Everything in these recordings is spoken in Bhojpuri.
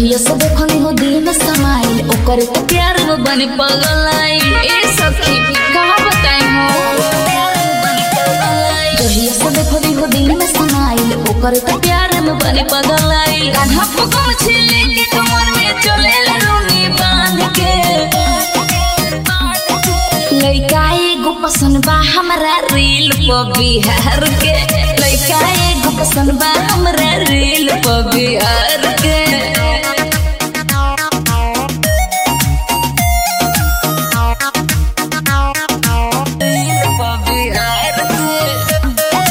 जहिया से देखनी हो दिल में समाइल ओकर तो प्यार में बने पगलाई ए सखी कहाँ बताई हो जहिया से देखनी हो दिल में समाइल ओकर तो प्यार में बने पगलाई कान्हा पकम छिले के कमर में चले लरूनी बांध के लइका एगो पसंद बा हमरा रील पर बिहार के लइका एगो पसंद बा हमरा रील पर बिहार के रील पर बिहार के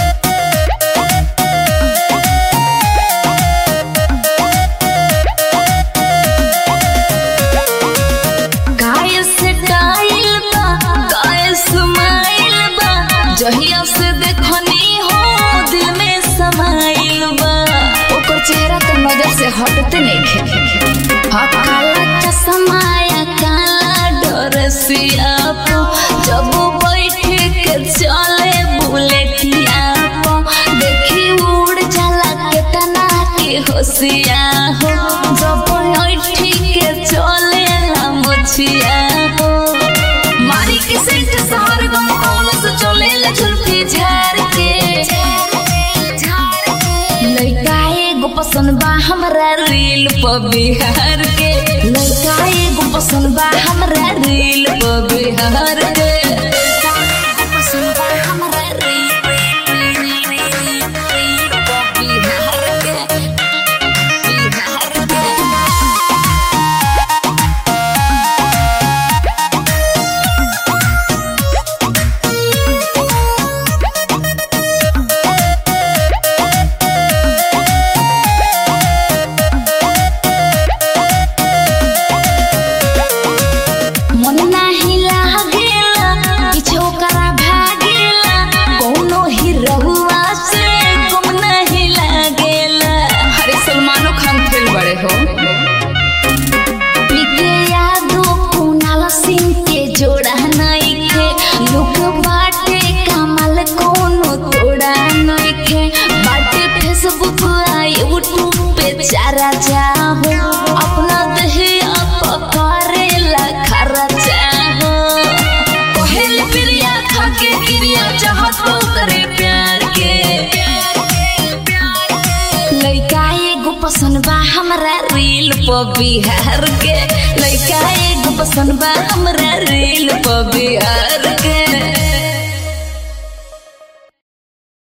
काय स्टाइल बा काय स्माइल बा जहिया से देखनी हो दिल में समाइल बा ओकर चेहरा तो नजर से हटते नहीं खे हा काला चश्मा या काला डोरसिया पो जब बैठ के चले बुलेटिया पो देखी उड़ जाला केतना के होशिया हो जब बैठ के चले ला मुछिया हो मारी के सेंट शहर गम कौन से चले ले झुलफी झार के लइका एगो पसंद बा हमरा रील पर बिहार के लइका एगो पसंद बा हमरा रील पर बिहार के पसंद बा हमरा रील रील पर बिहार के बिहार के मन नाही लागेला किछो करा भागेला कोनो ही रहुआ से गुम नहीं लागेला अरे सलमानो खान फेल बड़े हो पीके यादो कुनाल सिंह के जोड़ा नहीं खे लोग बाटे कमल कोनो तोड़ा नहीं खे बाटे फेसबुक आ यूट्यूब पे चारा जाहो अपना दहिया पकड़ेला खरा चाहो पहले प्रिया खाके क्रिया चाहत करे प्यार के लइका एगो पसंद बा हमरा रील पर बिहार के लइका एगो पसंद बा हमरा रील पर बिहार